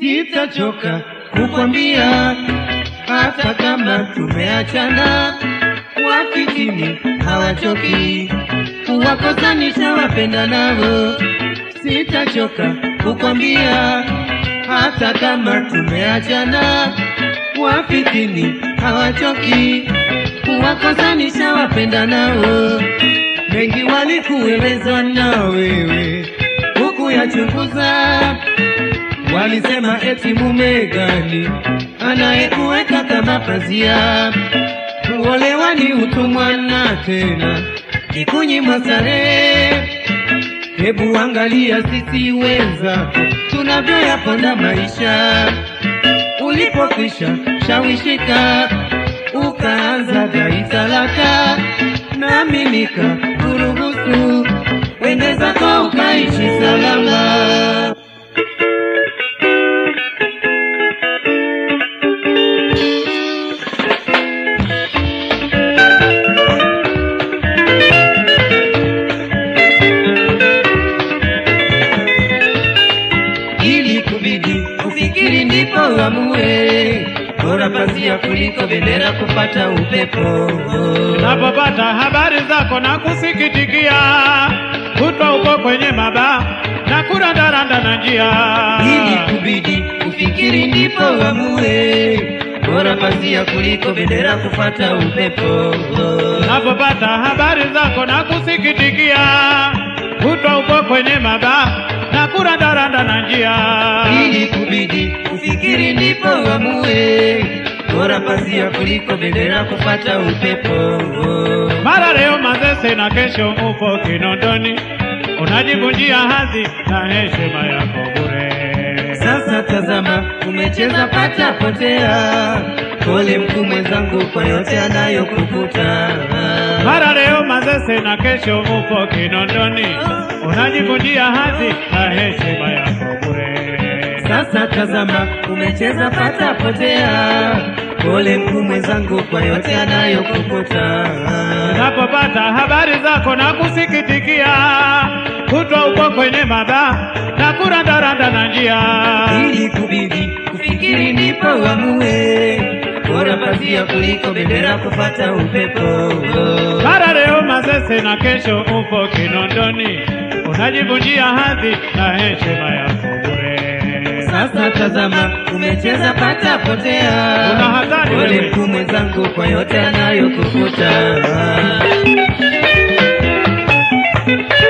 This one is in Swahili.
sitachoka kukwambia, hata kama tumeachana, wafikini hawachoki kuwakosanisha wapenda nao. Sitachoka kukwambia, hata kama tumeachana, wafikini hawachoki kuwakosanisha wapenda nao. Mengi walikueleza na wewe huku yachunguza, walisema eti mume gani anayekuweka kama pazia, kuolewa ni utumwa na tena ni kunyimwa starehe. Hebu angalia sisi wenzako tunavyoyaponda maisha, ulipokwisha shawishika ukaanza dai talaka, nami nikakuruhusu wende zako ukaishi salama. ili kubidi ufikiri ndipo uamue, bora pazia kuliko bendera kupata upepo. Napopata habari zako na kusikitikia, kutwa uko kwenye maba na kurandaranda na njia. Ili kubidi ufikiri ndipo uamue, bora pazia kuliko bendera kupata upepo. Napopata habari zako na kusikitikia, kutwa uko kwenye maba na kurandaranda na njia. Ili kubidi ufikiri ndipo uamue, bora pazia kuliko bendera kupata upepo. Mara leo Mazese na kesho upo Kinondoni, unajivunjia hadhi na heshima yako bure. Sasa tazama, umecheza pata potea. Pole mkuu mwenzangu kwa yote anayokukuta. Mara leo Mazese na kesho upo Kinondoni, unajivunjia hadhi na heshima yako bure. Sasa tazama, umecheza pata potea. Pole mkuu mwenzangu kwa yote anayokukuta. Unapopata habari zako na kusikitikia, kutwa uko kwenye maba na kurandaranda na njia. Ili kubidi kufikiri ndipo uamue, bora pazia kuliko bendera kupata upepo. Mara leo Mazese na kesho upo Kinondoni, unajivunjia hadhi na heshima yako bure. Sasa tazama, umecheza pata potea. Una hatari Pole wewe. mkuu mwenzangu kwa yote anayokukuta.